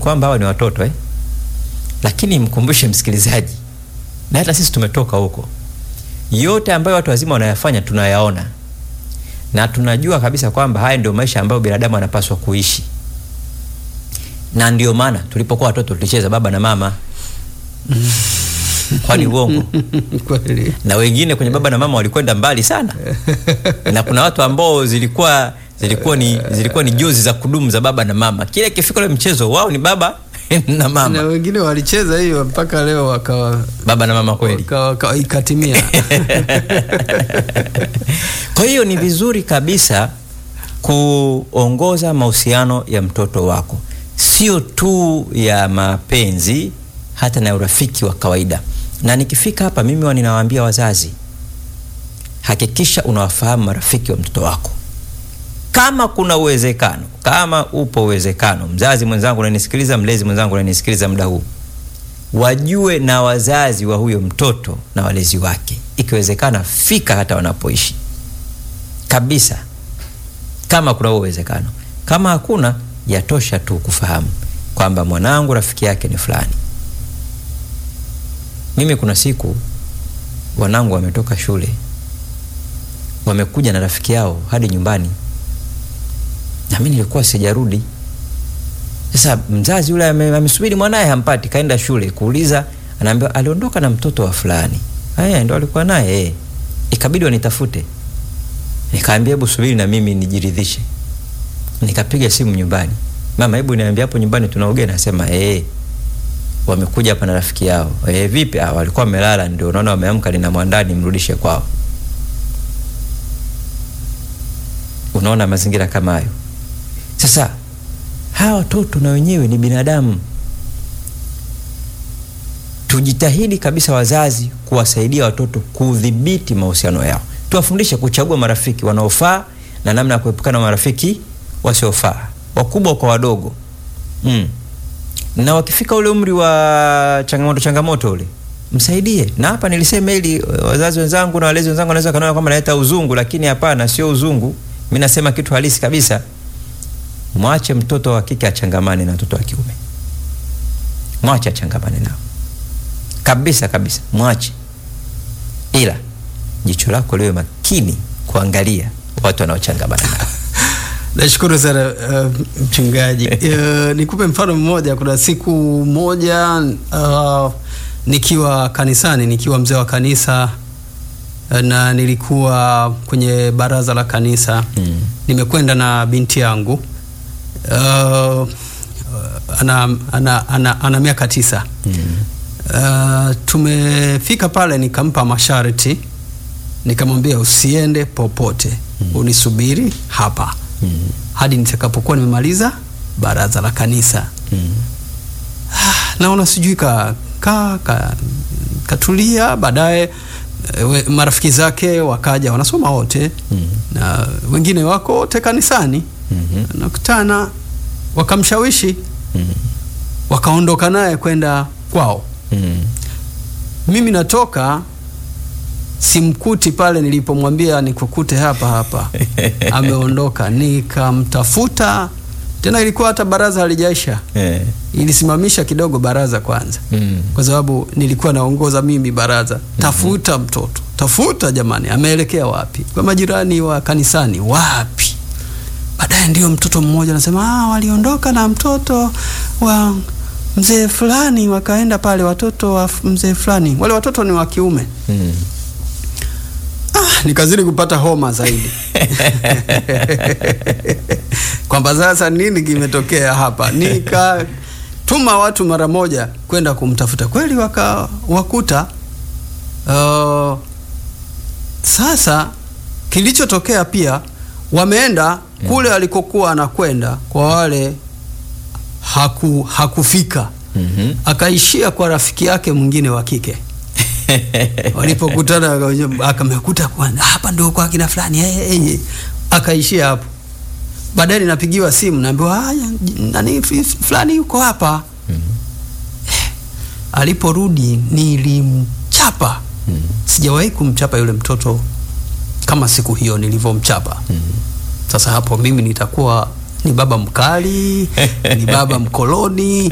kwamba hawa ni watoto eh? Lakini mkumbushe msikilizaji, na hata sisi tumetoka huko, yote ambayo watu wazima wanayafanya tunayaona na tunajua kabisa kwamba haya ndio maisha ambayo binadamu anapaswa kuishi, na ndio maana tulipokuwa watoto tulicheza baba na mama kwani uongo? Kweli. na wengine kwenye baba na mama walikwenda mbali sana, na kuna watu ambao zilikuwa zilikuwa ni zilikuwa ni jozi za kudumu za baba na mama. Kile kifika ule mchezo wao ni baba na Na mama, wengine walicheza hiyo mpaka leo wakawa baba na mama kweli. wakawa- wakawa- ikatimia. Kwa hiyo ni vizuri kabisa kuongoza mahusiano ya mtoto wako, sio tu ya mapenzi, hata na urafiki wa kawaida. Na nikifika hapa, mimi huwa ninawaambia wazazi, hakikisha unawafahamu marafiki wa mtoto wako. Kama kuna uwezekano, kama upo uwezekano, mzazi mwenzangu unanisikiliza, mlezi mwenzangu unanisikiliza muda huu, wajue na wazazi wa huyo mtoto na walezi wake. Ikiwezekana, fika hata wanapoishi kabisa, kama kuna huo uwezekano. Kama hakuna, yatosha tu kufahamu kwamba mwanangu rafiki yake ni fulani. Mimi kuna siku wanangu wametoka shule, wamekuja na rafiki yao hadi nyumbani, na mimi nilikuwa sijarudi. Sasa mzazi yule ame- amesubiri mwanaye hampati, kaenda shule kuuliza, anaambiwa aliondoka na mtoto wa fulani. Haya ndo alikuwa naye eh. Ikabidi wanitafute, nikaambia hebu subiri na mimi nijiridhishe. Nikapiga simu nyumbani, mama, hebu niambia hapo nyumbani tuna ugeni. Nasema eh, wamekuja hapa na rafiki yao. Eh, vipi? Ah, walikuwa wamelala, ndio naona wameamka, ninamwandaa nimrudishe kwao. Unaona mazingira kama hayo. Sasa hawa watoto na wenyewe ni binadamu. Tujitahidi kabisa wazazi kuwasaidia watoto kudhibiti mahusiano yao, tuwafundishe kuchagua marafiki wanaofaa na namna ya kuepukana na marafiki wasiofaa, wakubwa kwa wadogo mm. Na wakifika ule umri wa changamoto changamoto ule msaidie. Na hapa nilisema ili wazazi wenzangu na walezi wenzangu wanaweza kanaona kwamba naleta uzungu, lakini hapana, sio uzungu. Mimi nasema kitu halisi kabisa. Mwache mtoto wa kike achangamane na mtoto wa kiume, mwache achangamane nao kabisa kabisa, mwache, ila jicho lako liwe makini kuangalia watu wanaochangamana nao. Nashukuru sana uh, mchungaji. Uh, nikupe mfano mmoja. Kuna siku moja uh, nikiwa kanisani, nikiwa mzee wa kanisa uh, na nilikuwa kwenye baraza la kanisa Mm. nimekwenda na binti yangu uh, ana, ana, ana, ana miaka tisa Mm. Uh, tumefika pale nikampa masharti, nikamwambia usiende popote unisubiri hapa Mm. hadi nitakapokuwa nimemaliza baraza la kanisa. Mm. Naona sijui ka, ka, ka, katulia. Baadaye eh, we- marafiki zake wakaja, wanasoma wote Mm. na wengine wako wote kanisani, Mhm. nakutana wakamshawishi, Mm. wakaondoka naye kwenda kwao. Mm. Mimi natoka simkuti pale nilipomwambia nikukute hapa hapa, ameondoka. Nikamtafuta tena, ilikuwa hata baraza halijaisha, Eh. ilisimamisha kidogo baraza kwanza, Mm. kwa sababu nilikuwa naongoza mimi baraza. Tafuta mtoto, tafuta jamani, ameelekea wapi? Kwa majirani wa kanisani, wapi? Baadaye ndio mtoto mmoja anasema ah, waliondoka na mtoto wa mzee fulani, wakaenda pale, watoto wa f- mzee fulani. Wale watoto ni wa kiume. Mm. Ah, nikazidi kupata homa zaidi kwamba sasa nini kimetokea hapa. Nikatuma watu mara moja kwenda kumtafuta, kweli wakawakuta. Uh, sasa kilichotokea pia, wameenda kule alikokuwa anakwenda kwa wale haku, hakufika Mhm. akaishia kwa rafiki yake mwingine wa kike walipokutana aka- akamekuta kwa- hapa ndio kwa kina fulani eh, eh, eh. akaishia hapo. Baadaye ninapigiwa simu naambiwa haya nani f- fulani yuko hapa. Eh, Aliporudi nilimchapa. Sijawahi kumchapa yule mtoto kama siku hiyo nilivyomchapa. Sasa hapo mimi nitakuwa ni baba mkali, ni baba mkoloni,